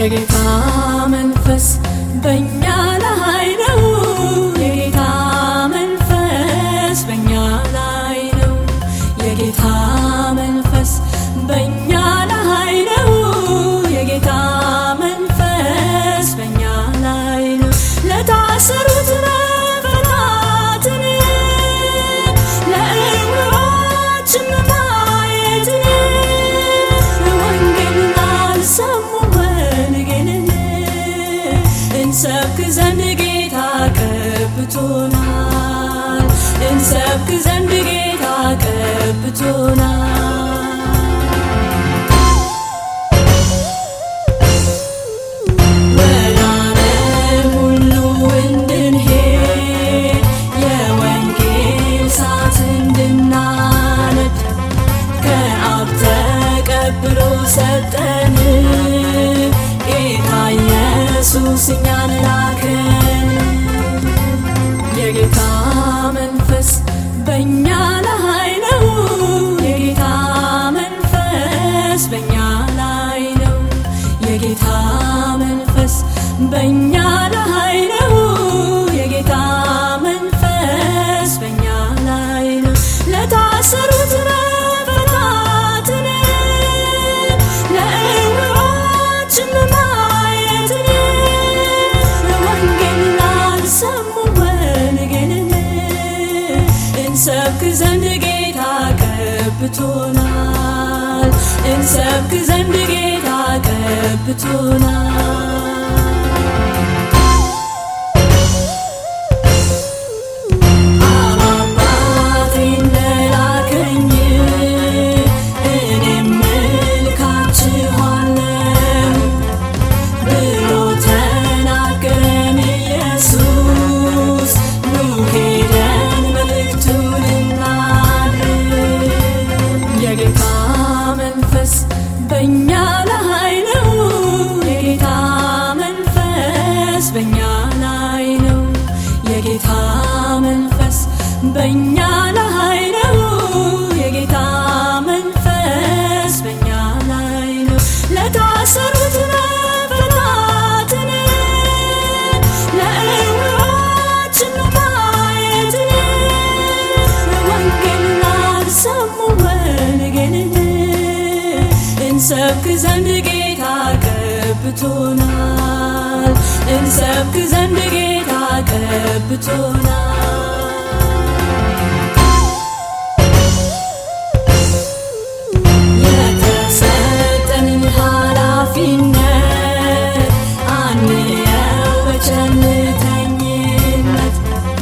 የጌታ መንፈስ በእኛ ላይ ነው። የጌታ መንፈስ በእኛ ላይ ነው። የጌታ መንፈስ በእኛ ላይ ነው። የጌታ መንፈስ በእኛ ላይ ነው። ለታሰሩት መፈታትን ለዕውሮችም ማየትን ወንጌልን አልሰሙ ወንጌልን እንሰብክ ዘንድ ጌታ ቀብቶናል። እንሰብክ ዘንድ ጌታ ቀብቶናል። ወደ ዓለም ሁሉ እንድንሄድ የወንጌል እሳት እንድናነድ ከአብ ተቀብሎ ሰጠን። ጌታ ኢየሱስ እኛን ላከን። የጌታ መንፈስ በእኛ ላይ ነው። የጌታ መንፈስ በእኛ ላይ ነው። የጌታ መንፈስ በእኛ ላይ ነው። የጌታ መንፈስ በእኛ ላይ ነው። ለታሰሩት መፈታትን ለዕውሮችም ማየትን ወንጌልን ላልሰሙ ወንጌልን እንሰብክ ዘንድ ጌታ ቀብቶናል። እንሰብክ ዘንድ ጌታ ቀብቶናል። አብ አባቴ እንደላከኝ እኔም እልካችኋለሁ ብሎ ተናገረን ኢየሱስ። ኑ ሄደን መልእክቱን እናድርስ። የጌታ መንፈስ በእኛ ላይ ነው። የጌታ መንፈስ በእኛ ላይ ነው። የጌታ መንፈስ በእኛ ላይ ነው። የጌታ መንፈስ በእኛ ላይ ነው። ለታሰሩት መፈታትን ለዕውሮችም ማየትን ወንጌልን ላልሰሙ ወንጌልን እንሰብክ ዘንድ ጌታ ቀብቶናል። እንሰብክ ዘንድ ጌታ ቀብቶናል። የተሰጠንን ኃላፊነት አንየው በቸልተኝነት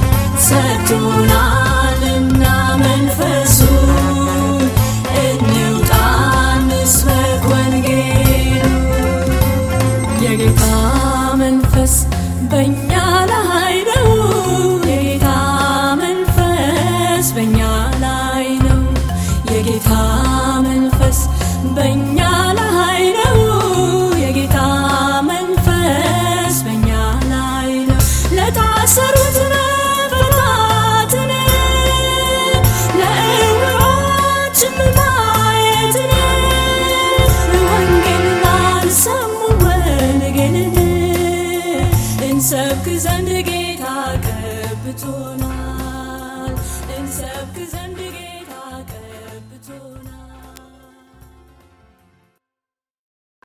ሰጥቶናልና መንፈሱን እንውጣ እንስበክ ወንጌሉን። የጌታ መንፈስ በእኛ ላይ ነው። የጌታ መንፈስ በእኛ ላይ ነው። የጌታ መንፈስ በእኛ ላይ ነው። የጌታ መንፈስ በእኛ ላይ ነው። ለታሰሩት መፈታትን ለዕውሮችም ማየትን ወንጌልን ላልሰሙ ወንጌልን እንሰብክ ዘንድ ጌታ ቀብቶናል። እንሰብክ ዘንድ ጌታ ቀብቶናል።